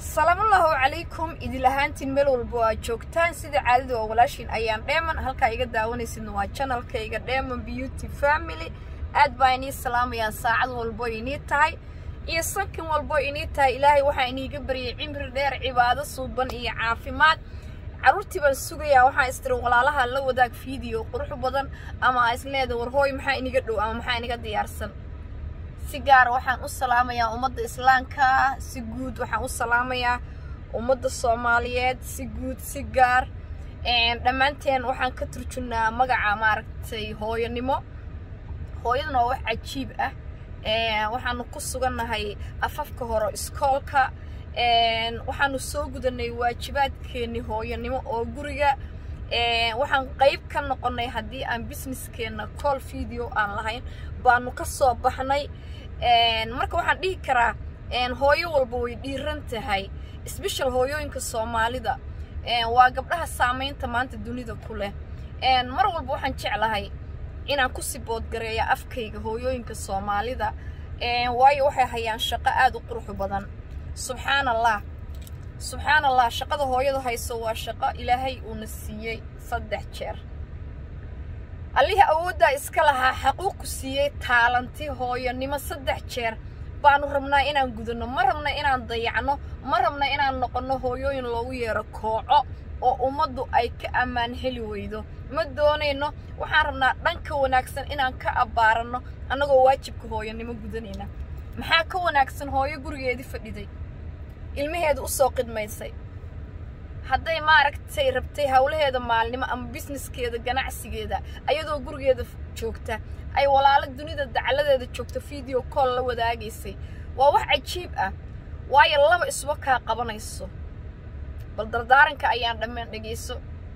salaamullaahu calaykum idil ahaantiin meel walba waa joogtaan sida caadada waa walaashiin ayaan dheeman halkaa iga daawanaysidna waa janalkayga dheeman beauty family aad baa inii salaamayaan saacad walbo inii tahay iyo sankin walbo inii tahay ilaahay waxaa iniiga baryay cimri dheer cibaado suuban iyo caafimaad carruurtii baan sugayaa waxaan istiri walaalaha la wadaag fiideo qurux badan ama isleeda warhooy maxaa iniga dhow ama maxaa iniga diyaarsan si gaar waxaan u salaamayaa ummadda islaamka si guud waxaan u salaamayaa ummadda soomaaliyeed si guud si gaar dhammaanteen waxaan ka turjunnaa magaca maaragtay hooyanimo hooyaduna waa wax cajiib ah waxaanu ku sugannahay afafka hore iskoolka waxaanu soo gudanay waajibaadkeenni hooyanimo oo guriga waxaan qayb ka noqonnay haddii aan businesskeenna call video aan lahayn baanu ka soo baxnay marka waxaan dhihi karaa hooyo walba way dhiiran tahay sbeshal hooyooyinka soomaalida waa gabdhaha saamaynta maanta dunida ku leh mar walba waxaan jeclahay inaan ku siboodgareeya afkayga hooyooyinka soomaalida waayo waxay hayaan shaqo aad u qurux badan subxaan allah subxaan allah shaqada hooyada hayso waa shaqo ilaahay uuna siiyey saddex jeer allihii awooddaa iska lahaa xaquuqku siiyey taalanti hooyonimo saddex jeer baanu rabnaa inaan gudanno ma rabna inaan dayacno ma rabna inaan noqonno hooyooyin loogu yeero kooco oo ummaddu ay ka ammaan heli weydo ma doonayno waxaan rabnaa dhanka wanaagsan inaan ka abbaaranno annagoo waajibka hooyonimo gudanayna maxaa ka wanaagsan hooyo gurigeedii fadhiday ilmaheeda u soo qidmaysay hadday maaragtay rabtay howlaheeda maalnimo ama businesskeeda ganacsigeeda ayadoo gurigeeda joogta ay walaalo dunida dacaladeeda joogta video call la wadaagaysay waa wax cajiib ah waayo laba isba kaa qabanayso bal dardaaranka ayaan dhammaan dhegayso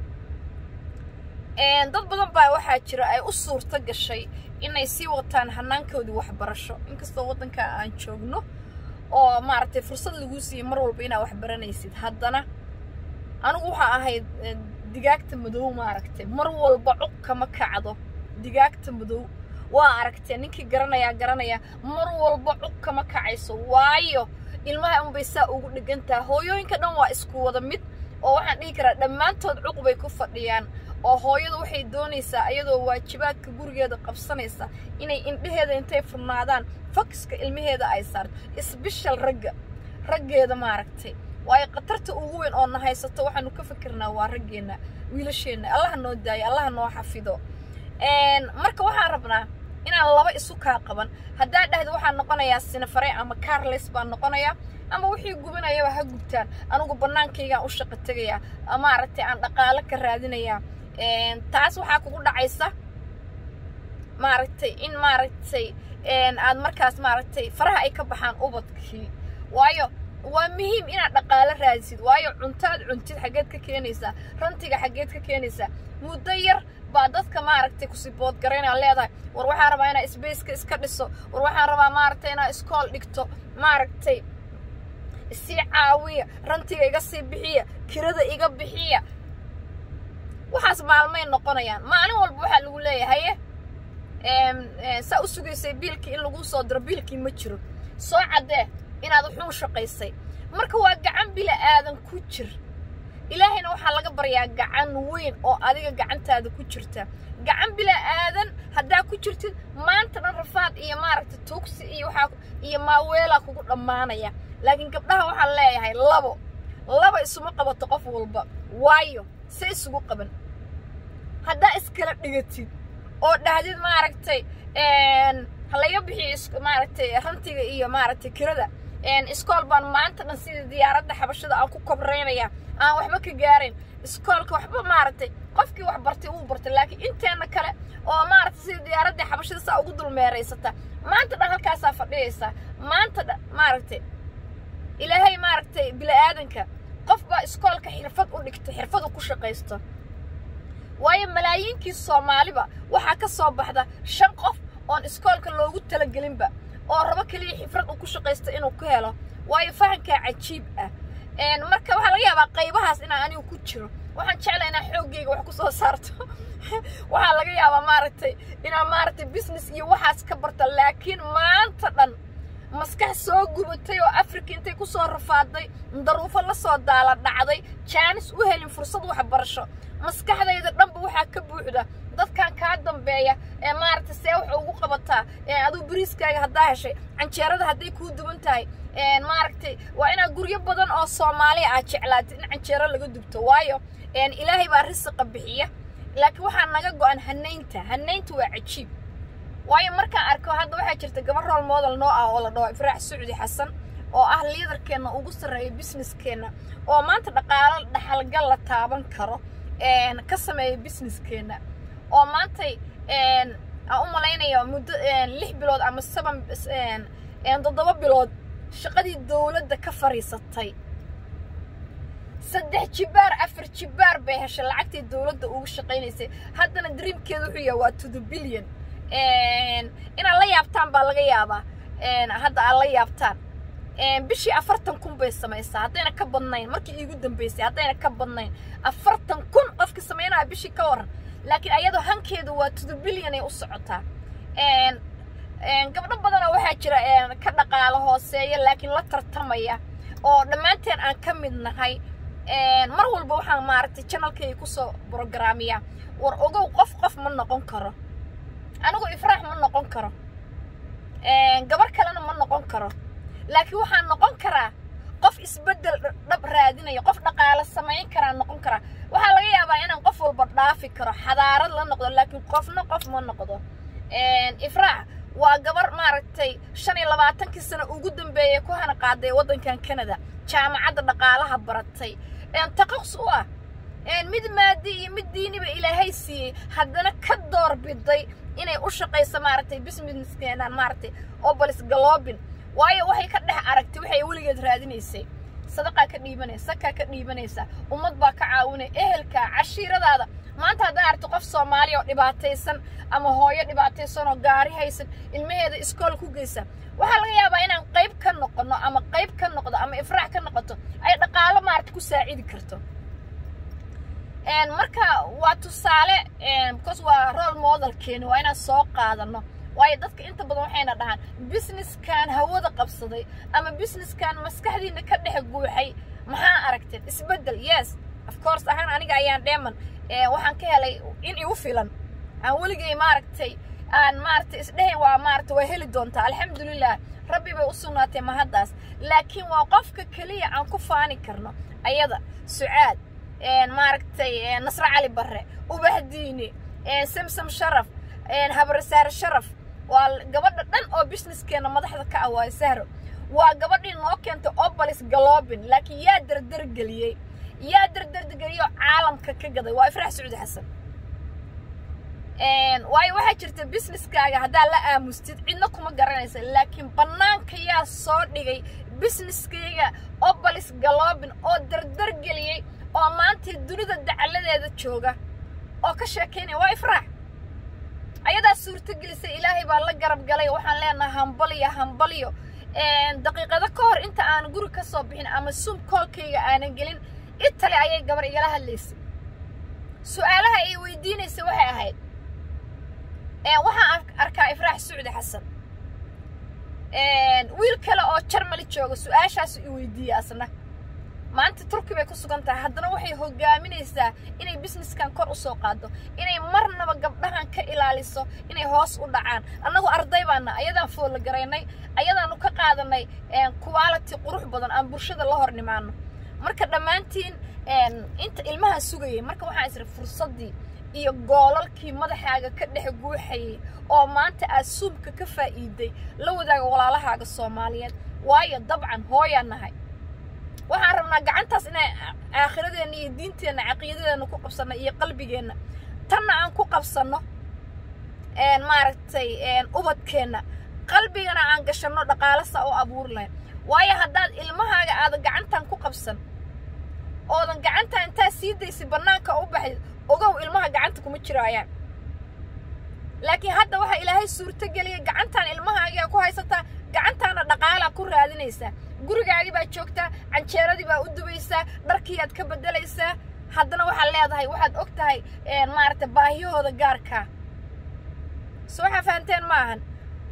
dad badan baa waxaa jira ay u suurto gashay inay sii wataan hanaankoodii waxbarasho inkastoo waddanka aan joogno oo maaragtay fursad laguu siiyey mar walba inaad wax baranaysid haddana anigu waxaa ahayd digaagta madow maaragtay mar walba cuq kama kacdo digaagta madow waa aragtee ninkii garanayaa garanaya mar walba cuq kama kacayso waayo ilmaha unbay saa ugu dhigantaha hooyooyinka dhan waa isku wada mid oo waxaan dhihi karaa dhammaantood cuq bay ku fadhiyaan oo hooyadu waxay doonaysaa ayadoo waajibaadka gurigeeda qabsanaysa inay indhaheeda intay furnaadaan fokiska ilmaheeda ay saarto isbishal ragga raggeeda maaragtay waayo khatarta ugu weyn oo na haysato waxaanu ka fikirnaa waa raggeenna wiilasheenna allaha noo daayo allaha noo xafido marka waxaan rabnaa inaan laba isu kaa qaban haddaa dhahda waxaan noqonayaa sinafare ama carles baan noqonayaa ama wixii gubinayaba ha gubtaan anigu bannaankaygaan u shaqo tegayaa maaragtay aan dhaqaalo ka raadinayaa taas waxaa kugu dhacaysa maaragtay in maaragtay aad markaas maaragtay faraha ay ka baxaan ubadkii waayo waa muhiim inaad dhaqaalo raadisid waayo cuntaad cuntid xaggeed ka keenaysaa rantiga xaggeed ka keenaysaa muddo yar baa dadka maaragtay kusibood garaynaa leedahay war waxaan rabaa inaa sbaceka iska dhiso war waxaan rabaa maaragtay inaa iskool dhigto maaragtay isii caawiya rantiga iga sii bixiya kirada iga bixiya waxaas maalmay noqonayaan maalin walba waxaa lagu leeyahaye saa u sugaysay biilkii in lagu soo diro biilkii ma jiro soo caddee inaad wuxuu shaqaysay marka waa gacan bila aadan ku jir ilaahayna waxaa laga baryaa gacan weyn oo adiga gacantaada ku jirta gacan bila aadan haddaa ku jirtid maanta dhan rafaad iyo maaragta tuugsi iyo waxaa iyo maaweelaa kugu dhammaanaya laakiin gabdhaha waxaan leeyahay labo laba isuma qabato qof walba waayo se isugu qaban haddaa iskala dhigatid oo dhahdid maaragtay halaga bixiyo maaragtay rantiga iyo maaragtay kirada iskool baan maanta dhan sida diyaaradda xabashada aan ku kobraynaya aan waxba ka gaarayn iskoolka waxba maaragtay qofkii wax bartay wuu bartay laakiin inteena kale oo maaragtay sida diyaaradda xabashada saa ugu dulmeeraysata maanta dhan halkaasaa fadhiyaysaa maanta dhan maaragtay ilaahay maaragtay bili-aadanka qof baa iskoolka xirfad u dhigtay xirfadu ku shaqaysto waayo malaayiinkii soomaaliba waxaa ka soo baxda shan qof oon iskoolka loogu talagelinba oo rabo keliya xifrad uu ku shaqaysto inuu ku helo waayo fahankaa cajiib ah marka waxaa laga yaabaa qaybahaas inaan anigu ku jiro waxaan jeclaa inaan xooggayga wax ku soo saarto waxaa laga yaabaa maaragtay inaan maaragtay business iyo waxaas ka barta laakiin maanta dhan maskax soo gubatay oo afrika intay ku soo rafaaday daruufo la soo daala dhacday jaanis u helin fursad waxbarasho maskaxdayda dhanba waxaa ka buuxda dadkan kaa dambeeya ee maaragtay see wax ugu qabataa aduu bariiskaaga haddaa heshay canjeerada hadday kuu duwan tahay maaragtay waa inaad guryo badan oo soomaaliya aad jeclaatid in canjeero laga dubto waayo ilaahay baa risiqa bixiya laakiin waxaa naga go-an hanaynta hanaynta waa cajiib waayo markaan arko hadda waxaa jirta gabar rool model noo ah oo la dhaho ifraax sucdi xasan oo ah liidarkeenna ugu sarreeya businesskeenna oo maanta dhaqaalo dhaxalgal la taaban karo ka sameeya businesskeenna oo maantay aan u malaynaya muddo lix bilood ama seban toddoba bilood shaqadii dowladda ka fadhiisatay saddex jibaar afar jibaar bay heshay lacagtii dowladda ugu shaqaynaysay haddana dreamkeeda wuxuu yahay waa to the billion inaad la yaabtaan baa laga yaabaa hadda aad la yaabtaan bishii afartan kun bay samaysaa haddayna ka badnayn markii iigu dambaysay haddayna ka badnayn afartan kun qofka samaynaya bishii ka waran laakiin ayadoo hankeedu waa to the billion ay u socotaa gabdho badanoo waxaa jira ka dhaqaalo hooseeya laakiin la tartamaya oo dhammaanteen aan ka mid nahay mar walba waxaan maaragtay janalkayga kusoo brograamiya war ogow qof qof ma noqon karo anigu ifraax ma noqon karo gabar kalena ma noqon karo laakiin waxaan noqon karaa qof isbeddel dhab raadinaya qof dhaqaalo samayn karaa noqon karaa waxaa laga yaabaa inaan qof walba dhaafi karo xadaarad la noqdo laakiin qofna qof ma noqdo ifraax waa gabar maaragtay shan iyo labaatankii sano ugu dambeeyay ku hana qaaday waddankan canada jaamacadda dhaqaalaha baratay taqaqs u ah mid maadi iyo mid diiniba ilaahay siiyey haddana ka door biday inay u shaqayso maaragtay businesskeenan maaragtay obolis galoobin waayo waxay ka dhex aragtay waxay weligeed raadinaysay sadaqaa ka dhiibanaysa sakaa ka dhiibanaysa ummad baa ka caawinaya ehelkaa cashiiradaada maanta haddaa aragto qof soomaaliya oo dhibaataysan ama hooyo dhibaataysan oo gaari haysan ilmaheeda iskool ku geysa waxaa laga yaabaa inaan qayb ka noqono ama qayb ka noqdo ama ifraax ka noqoto ay dhaqaalo maaragta ku saacidi karto marka waa tusaale because waa role modelkeeni waa inaan soo qaadano waayo dadka inta badan waxayna dhahaan businesskan hawada qabsaday ama businesskan maskaxdiina ka dhex guuxay maxaa aragteen isbeddel yes of course ahaan aniga ayaan dheeman waxaan ka helay in igu filan aan weligay maaragtay aan maaragtay isdhehayn waa maaragtay waa heli doontaa alxamdulilah rabbi bay u sugnaatay mahaddaas laakiin waa qofka keliya aan ku faani karno ayada sucaad maaragtay nasre cali barre ubahdiini samsam sharaf habarsaare sharaf waa gabadha dhan oo businesskeenna madaxda ka ah waayo sahro waa gabadhii noo keentay obolis galobin laakiin yaa dardargeliyey yaa dardargeliyoo caalamka ka gaday waa ifraax sacuudi xasan waayo waxaa jirta businesskaaga haddaa la aamustid cidna kuma garanaysa laakiin bannaanka yaa soo dhigay businesskayga obolis galobin oo dardargeliyey oo maanta dunida dacaladeeda jooga oo ka sheekaynaya waa ifraax ayadaa suurtagelisay ilaahay baa la garab galay waxaan leenahay hambalyo hambalyo daqiiqado ka hor inta aan guri ka soo bixin ama suum koolkayga aanan gelin itali ayay gabar igala hadlaysay su-aalaha ay weydiinaysay waxay ahayd waxaan arkaa ifraax sucdi xasan wiil kale oo jarmali jooga su-aashaasu i weydiiyey asna maanta turki bay ku sugan tahay haddana waxay hogaaminaysaa inay businesskan kor u soo qaado inay marnaba gabdhahan ka ilaaliso inay hoos u dhacaan annagu arday baana ayadaan foolla garaynay ayadaanu ka qaadanay quality qurux badan aan bulshada la hor nimaano marka dhammaantiin inta ilmahan sugayay marka waxaan isri fursaddii iyo goolalkii madaxaaga ka dhex guuxayay oo maanta aad suumka ka faa'iiday la wadaaga walaalahaaga soomaaliyeed waayo dabcan hooyaa nahay waxaan rabnaa gacantaas inay aakhiradeenna iyo diinteenna caqiidadeenna ku qabsanno iyo qalbigeenna tanna aan ku qabsanno maaragtay ubadkeenna qalbigana aan gashanno dhaqaalasa oo abuuri lahayn waayo haddaad ilmahaaga aadan gacantan ku qabsan oodan gacantan intaa sii daysay bannaanka u baxday ogow ilmaha gacanta kuma jiraayaan laakiin hadda waxaa ilaahay suurto geliyay gacantaan ilmahaagiaa ku haysataa gacantaana dhaqaalaa ku raadinaysaa gurigaagii baa joogtaa canjeeradii baa u dubaysaa dharkiiaad ka beddelaysaa haddana waxaad leedahay waxaad og tahay maaragtay baahiyahooda gaarkaa so waxaa fahanteen ma ahan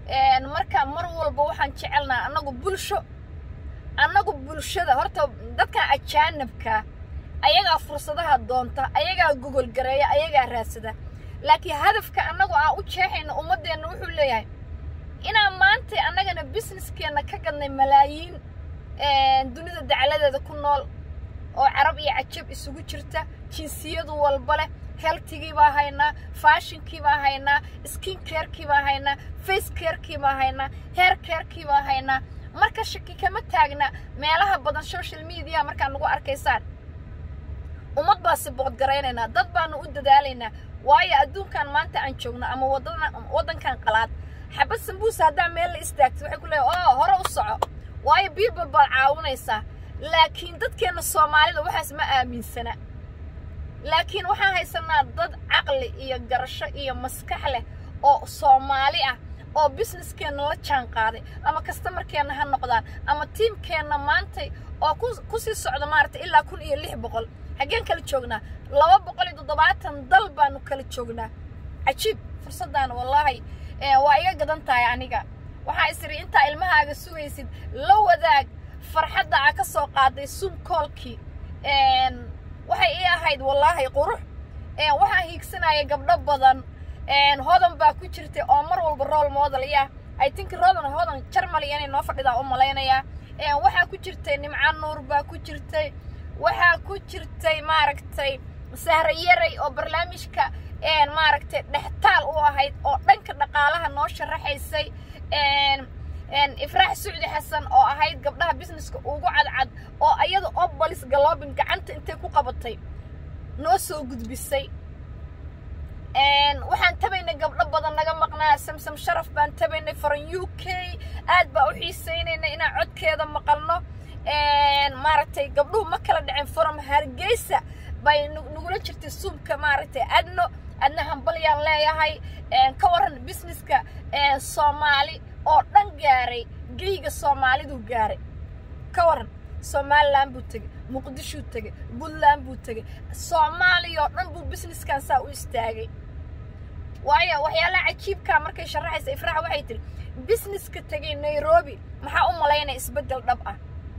marka mar walba waxaan jecelnaha annagu bulsho annagu bulshada horta dadkan ajaanibka ayagaa fursadaha doonta ayagaa gogol gareeya ayagaa raadsada laakiin hadafka annagu aan u jeexayna ummaddeenna wuxuu leeyahay inaan maanta annagana businesskeenna ka gadnay malaayiin dunida dacaladeeda ku nool oo carab iyo cajab isugu jirta jinsiyadu walba leh heltigii baa haynaa faashinkii baa haynaa skin carekii baa haynaa face carekii baa haynaa hair carekii baa haynaa marka shaki kama taagna meelaha badan social media markaa nagu arkaysaan ummad baa si boodgaraynaynaa dad baanu u dadaalaynaa waayo adduunkan maanta aan joogno ama waddankan qalaad xabad sambuusa haddaa meel la istaagto waxay ku leeyahay oo hore u soco waayo biibal baad caawinaysaa laakiin dadkeenna soomaalida waxaas ma aaminsana laakiin waxaan haysanaa dad caqli iyo garasho iyo maskax leh oo soomaali ah oo businesskeenna la jaan qaaday ama kastamarkeenna ha noqdaan ama tiimkeenna maantay oo ku sii socda maaragtay ilaa kun iyo lix boqol xaggeen kala joognaa laba boqol iyo toddobaatan dal baanu kala joognaa cajiib fursaddaana wallaahi waa iga gadan tahay aniga waxaa isiri intaa ilmahaaga sugaysid la wadaag farxadda aa ka soo qaaday sum koolkii waxay ii ahayd wallaahi qurux waxaan hiigsanaya gabdho badan hodan baa ku jirtay oo mar walba rool model iya i think rodan hodan jarmali inay noo fadhidaa u malaynayaa waxaa ku jirtay nimca nuur baa ku jirtay waxaa ku jirtay maaragtay sahra yaray oo barnaamijka maaragtay dhextaal u ahayd oo dhanka dhaqaalaha noo sharaxaysay ifraax sucdi xasan oo ahayd gabdhaha businesska ugu cadcad oo ayada obolis galoobin gacanta intay ku qabatay noo soo gudbisay waxaan tabaynay gabdho badan naga maqnaa samsam sharaf baan tabaynay from u k aad baa u xiisaynaynay inaan codkeeda maqalno maaragtay gabdhuhu ma kala dhaceen from hargeysa bay nagula jirtay suumka maaragtay adno adna hambalyaan leeyahay ka waran businesska soomaali oo dhan gaaray geyga soomaalidu gaaray ka waran somalilan buu tegey muqdishuu tegey puntland buu tegey soomaaliya oo dhan buu businesskan saa u istaagay waayo waxyaalaha cajiibkaa markay sharaxaysa ifraax waxay tihi businesska tegay nairobi maxaa u malaynaya isbeddel dhab ah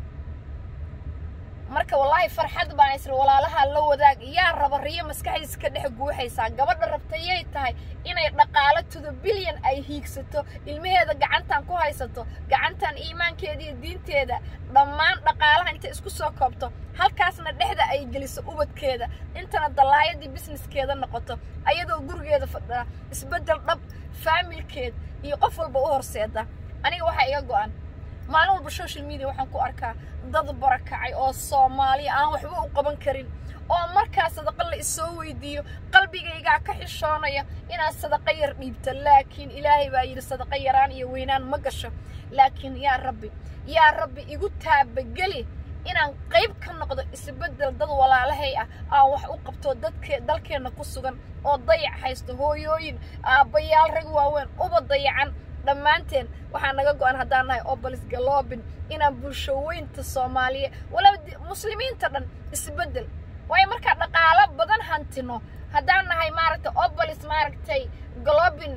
marka wallaahi farxad baan isri walaalaha la wadaag yaa raba riyo maskaxdiisa ka dhex guuxaysaa gabadha rabtayay tahay inay dhaqaalo tudo bilyan ay hiigsato ilmaheeda gacantan ku haysato gacantan iimaankeeda iyo diinteeda dhammaan dhaqaalaha intay isku soo koobto halkaasna dhexda ay geliso ubadkeeda intana dallaayadii businesskeeda noqoto ayadoo gurigeeda fadhida isbeddel dhab faamilkeed iyo qof walba u horseeda aniga waxaa iga go'an maalin walba social media waxaan ku arkaa dad barakacay oo soomaaliya aan waxba u qaban karin oo markaa sadaqa la isoo weydiiyo qalbigaygaa ka xishoonaya inaad sadaqa yar dhiibto laakiin ilaahay baa yidhi sadaqa yaraan iyo weynaan ma gasho laakiin yaa rabbi yaa rabbi igu taabageli inaan qayb ka noqdo isbeddel dad walaalahay ah aan wax u qabto dadke dalkeenna ku sugan oo dayac haysto hooyooyin aabbayaal rag waaweyn uba dayacan dhammaanteen waxaa naga go-an haddaan nahay obolis galoobin inaan bulshoweynta soomaaliya walaba muslimiinta dhan isbeddel waayo markaa dhaqaalo badan hantino haddaan nahay maaragtay obolis maaragtay galoobin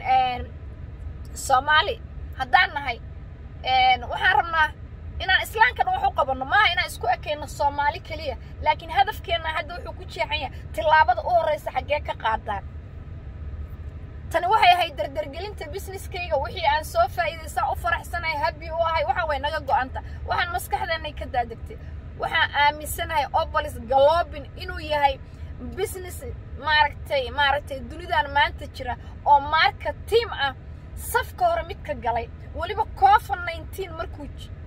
soomaali haddaan nahay waxaan rabnaa inaan islaamka dhan wax u qabanno maaha inaan isku ekayno soomaali keliya laakiin hadafkeenna hadda wuxuu ku jeexan yahay tillaabada u horreysa xaggee ka qaadaan tani waxay ahayd dardargelinta businesskayga wixii aan soo faa'iidaysaa u faraxsanahay habbi u ahay waxaa way naga go'anta waxaan maskaxdeennay ka daadegtay waxaan aaminsanahay obolis galoobin inuu yahay business maaragtay maaragtay dunidan maanta jira oo marka tiim ah safka hore mid ka galay weliba covid nineteen markuu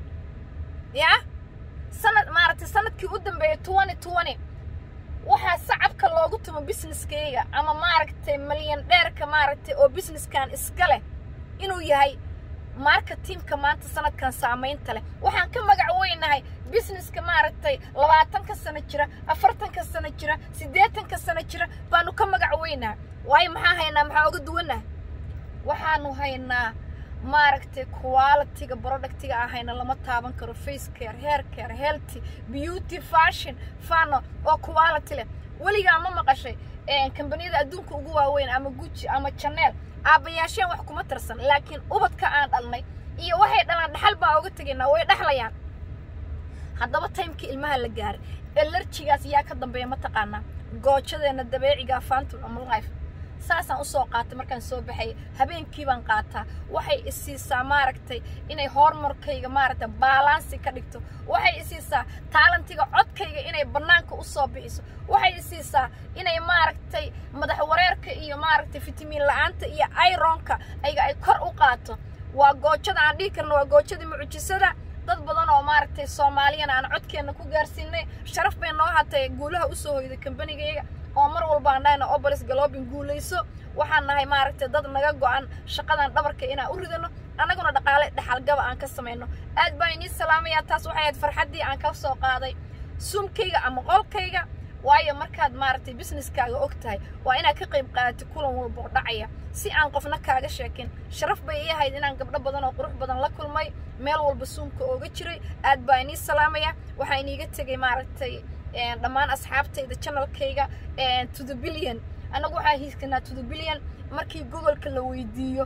yaa sanad maaragtay sanadkii u dambeeyay twenty twenty waxaa sacabka loogu tumo businesskayga ama maaragtay malyan dheerka maaragtay oo businesskan iska leh inuu yahay marketingka maanta sanadkan saamaynta leh waxaan ka magac weynahay businesska maaragtay labaatanka sano jira afartanka sano jira siddeetanka sano jira baanu ka magac weynaha waayo maxaa haynaa maxaa uga duwannaha waxaanu haynaa maaragtay qualitiga productiga ahayna lama taaban karo face care hair care healthy beauty fashion fano oo quality leh weligaa ma maqashay kambaniyada adduunka ugu waaweyn ama guji ama janeel aabbayaasheen wax kuma tarsan laakiin ubadka aan dhalnay iyo waxay dhalaan dhaxal baa uga tegaynaa way dhexlayaan haddaba taymkii ilmaha la gaaray elarjigaas yaa ka dambeeya mataqaanaa goojadeenna dabeeciga fantul ama life saasaan usoo qaatay markaan soo baxay habeenkii baan qaataa waxay isiisaa maaragtay inay hormarkayga maaragtay baalaansi ka dhigto waxay isiisaa taalantiga codkayga inay bannaanka usoo bixiso waxay isiisaa inay maaragtay madax wareerka iyo maaragtay fitamiin la-aanta iyo ironka ayga ay kor u qaato waa goojada aan dhihi karno waa goojadii mucjisada dad badan oo maaragtay soomaaliyana aan codkeenna ku gaarsiinay sharaf bay noo hatay guulaha usoo hoyday kambanigayga oo mar walba aan dhahayna obolis galobin guulayso waxaan nahay maaragtay dad naga go-an shaqadan dhabarka inaan u ridano annaguna dhaqaale dhexalgaba aan ka samayno aad baan inii salaamayaa taas waxay ahayd farxaddii aan ka soo qaaday suumkayga ama qolkayga waayo markaad maaragtay businesskaaga og tahay waa inaad ka qayb qaadatid kulan walba oo dhacaya si aan qofna kaaga sheekin sharaf bay ii ahayd inaan gabdho badan oo qurux badan la kulmay meel walba suumka ooga jiray aad baa inii salaamaya waxaa iniiga tegay maaragtay dhammaan asxaabtayda channelkayga to the billion annagu waxaa hiiskanaa to the billion markii gobolka la weydiiyo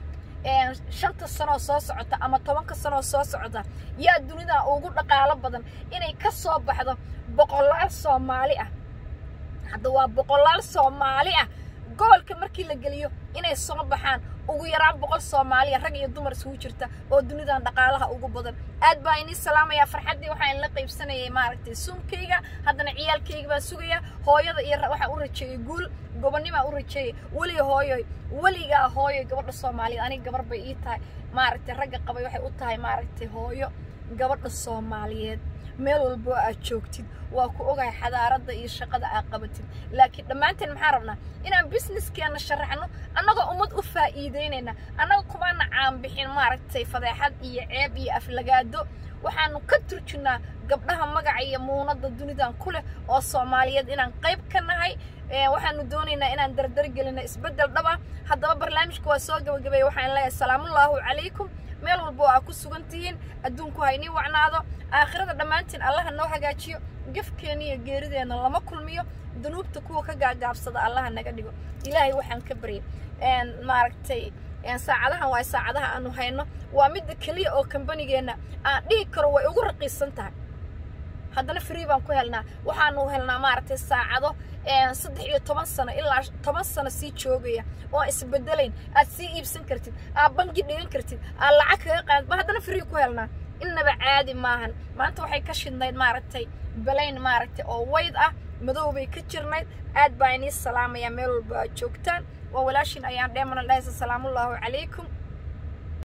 shanta sanoo soo socota ama tobanka sanoo soo socota yaa dunida ugu dhaqaalo badan inay ka soo baxdo boqolaal soomaali ah hadda waa boqolaal soomaali ah gobolka markii la geliyo inay soo baxaan ugu yaraan boqol soomaaliya rag iyo dumar isugu jirta oo dunidan dhaqaalaha ugu badan aad baa inii salaamayaa farxaddii waxaan la qaybsanayay maaragtay suumkayga haddana ciyaalkayga baan sugayaa hooyada iyo waxaan u rajeeyey guul gobonnimaa u rajeeyey weliga hooyoy weligaa hooyoy gabadha soomaaliyeed aniga gabar bay ii tahay maaragtay ragga qabay waxay u tahay maaragtay hooyo gabadha soomaaliyeed meel walbo aad joogtid waa ku ogahay xadaaradda iyo shaqada aad qabatid laakiin dhammaanteen maxaan rabnaa inaan businesskeenna sharaxno annagoo ummad u faa'iidaynayna annaga kumaana caanbixin maaragtay fadeexad iyo ceeb iyo aflagaado waxaanu ka turjunnaa gabdhaha magaca iyo muunadda dunidan ku leh oo soomaaliyeed inaan qayb ka nahay waxaanu doonaynaa inaan dardargelino isbeddel dhaba haddaba barnaamijka waa soo gabagabeeya waxaan leeyahay salaamullaahu calaykum meel walba oo aad ku sugan tihiin adduunku ha inii wacnaado aakhirada dhammaantiin allaha noo hagaajiyo gefkeenna iyo geerideenna lama kulmiyo dunuubta kuwa ka gaagaabsada allaha naga dhigo ilaahay waxaan ka baryay maaragtay saacadahan waa saacadaha aanu hayno waa midda keliya oo kambanigeenna aan dhihi karo way ugu raqiisan tahay haddana free baan ku helnaa waxaanu helnaa maaragtay saacado saddex iyo toban sano ilaa toban sano sii joogaya oo aan isbedelayn aad sii iibsan kartid aad bangi dhigan kartid aad lacag kaga qaadid ba haddana free ku helnaa innaba caadi maahan maanta waxay ka shidnayd maaragtay balayn maaragtay oo wayd ah madow bay ka jirnayd aad baa inii salaamayaa meel walba aad joogtaan waa walaashin ayaan dheemana dhahaysa salaamullaahu calaykum